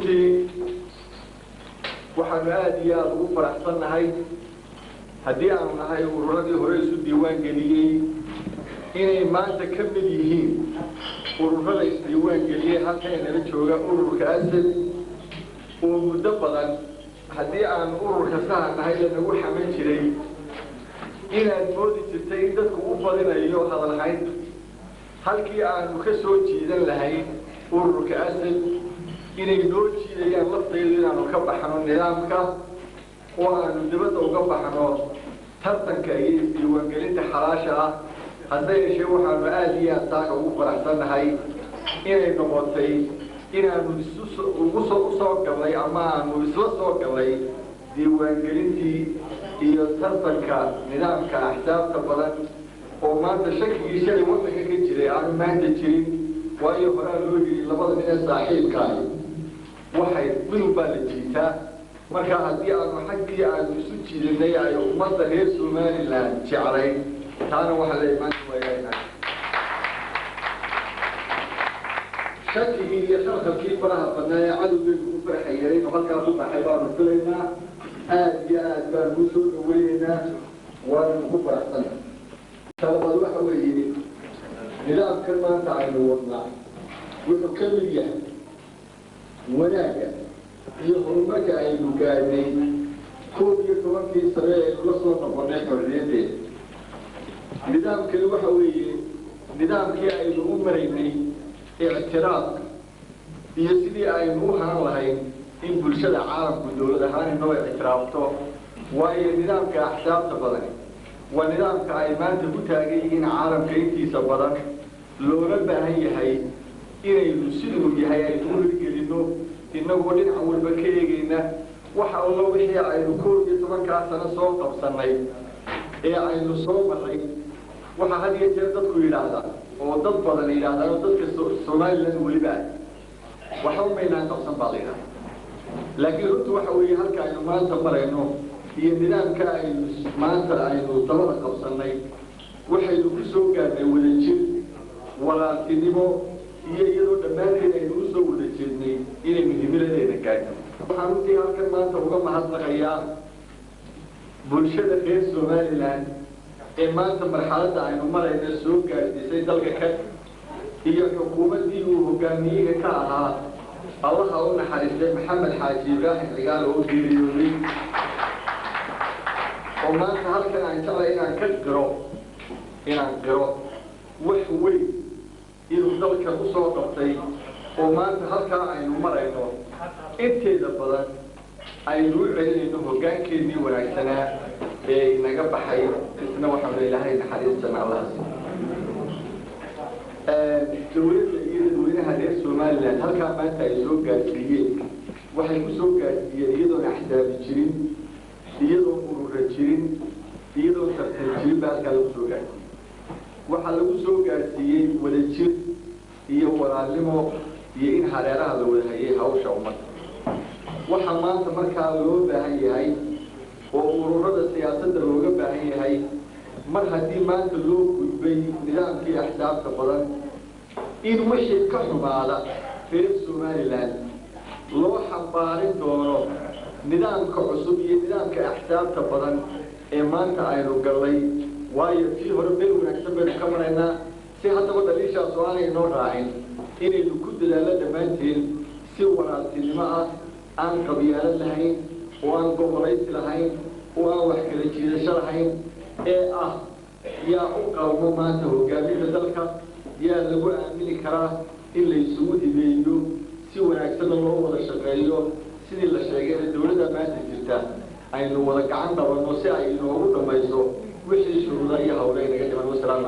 runtii waxaanu aada iyo aada ugu faraxsannahay haddii aanu nahay ururadii hore isu diiwaan geliyey inay maanta ka mid yihiin ururada isdiiwaan geliyey halkan nala jooga ururka asad oo muddo badan haddii aan ururka saha nahay lanagu xaman jiray inaad moodi jirtay in dadku u badinayo hadalhayn halkii aanu ka soo jiidan lahayn ururka asad inay noo jiidayaan lafteedu inaanu ka baxno nidaamka oo aanu dibadda uga baxno tartanka iyo isdiiwaangelinta xalaasha ah hadda yeeshee waxaanu aada iyo aad taaka ugu faraxsannahay inay noqotay inaanu isuuguso usoo gallay ama aanu isla soo gallay diiwaangelintii iyo tartanka nidaamka axsaabta badan oo maanta shakigii shalay waddanka ka jiray aanu maanta jirin waayo horaa loo yidhi labada nin ee saaxiibkaahi waxay midun baa la jiitaa marka haddii aanu xaggii aanu isu jiidanay ay ummadda reer somalilan jeclayn taana waxaa la imaan wayaa shakigii iyo khalkhalkii faraha badnaa ee cadowgeedu ku farxayay inuu halkaa ku baxay baanu filaynaa aada iyo aad baanu u soo dhaweynaynaa waananu ku faraxsana talabaad waxa weeye nidaamkan maanta aynu wadnaa wuxuu ka mid yahay wanaagga iyo horumarka aynu gaadhnay koob iyo tobankii sane ee kula soo noqonay xorriyadeeda nidaamkani waxa weeye nidaamkii aynu u maraynay ictiraafka iyo sidii aynu u haan lahayn in bulshada caalamku dowlad ahaan inoo ictiraafto waayo nidaamka axsaabta badani waa nidaamka ay maanta ku taagan yihiin caalamka intiisa badan looga baahan yahay inaynu siduu yahay aynu u hirgelinno inagoo dhinaca walba ka eegayna waxa allo wixii aynu koob iyo tobankaa sano soo qabsannay ee aynu soo maray waxaa had iyo jeer dadku yidhaahdaa oo dad badan yidhahdaan oo dadka somalilan weliba waxba maynaan qabsan baa la yidhahda laakiin runtu waxa weeye halka aynu maanta marayno iyo nidaamka aynu maanta aynu dabada qabsannay waxaynu ku soo gaarnay wadajir walaaltinimo iyo iyadoo dhammaanteed aynu u soo wada jeednay inaynu himiladeena gaadno waxaan runtii halkan maanta uga mahadnaqayaa bulshada reer somalilan ee maanta marxaladda aynu marayna soo gaadhsiisay dalka ka iyo xukuumaddii uu hogaamiyiga ka ahaa allaha u naxariistay maxamed xaaji ibraahim cigaal oo geeriyooday oo maanta halkan aan jeclay inaan ka qiro inaan qiro wax weyn inuu dalka u soo qabtay oo maanta halkaa aynu marayno inteeda badan aynu u celinayno hoggaankeennii wanaagsanaa ee inaga baxay isna waxaanu ilaahay naxariistana allaha dowladda iyo dadweynaha reer somalilan halkaa maanta ay soo gaadsiiyeen waxay ku soo gaadsiiyeen iyadoon axsaabi jirin iyadoon urura jirin iyadoon tartan jirin baa halkaa lagu soo gaadsiiyey waxaa lagu soo gaadsiiyey wadajir iyo walaalnimo iyo in hareeraha la wada hayay hawsha ummadda waxaa maanta markaa loo baahan yahay oo ururada siyaasadda looga baahan yahay mar haddii maanta loo gudbay nidaamkii axsaabta badan in wixii ka xumaada reer somalilan loo xambaarin doono nidaamka cusub iyo nidaamka axsaabta badan ee maanta aynu gallay waayo kii hore meel wanaagsan baynu ka maraynaa si haddaba dhaliishaas oo aanay noo raacin inaynu ku dadaallo dhammaanteen si walaaltinimo ah aan qabyaalad lahayn oo aan gobolaysi lahayn oo aan wax kala jiidasho lahayn ee ah yaa u qalmo maanta hogaaminta dalka yaa lagu aamini karaa in laysugu hibeeyo si wanaagsanna loo wada shaqeeyo sidii la sheegay dowladda maanta jirta aynu wada gacan qabanno si ay inoogu dhammayso wixii shuruuda iyo hawle inaga dhiman wasalaam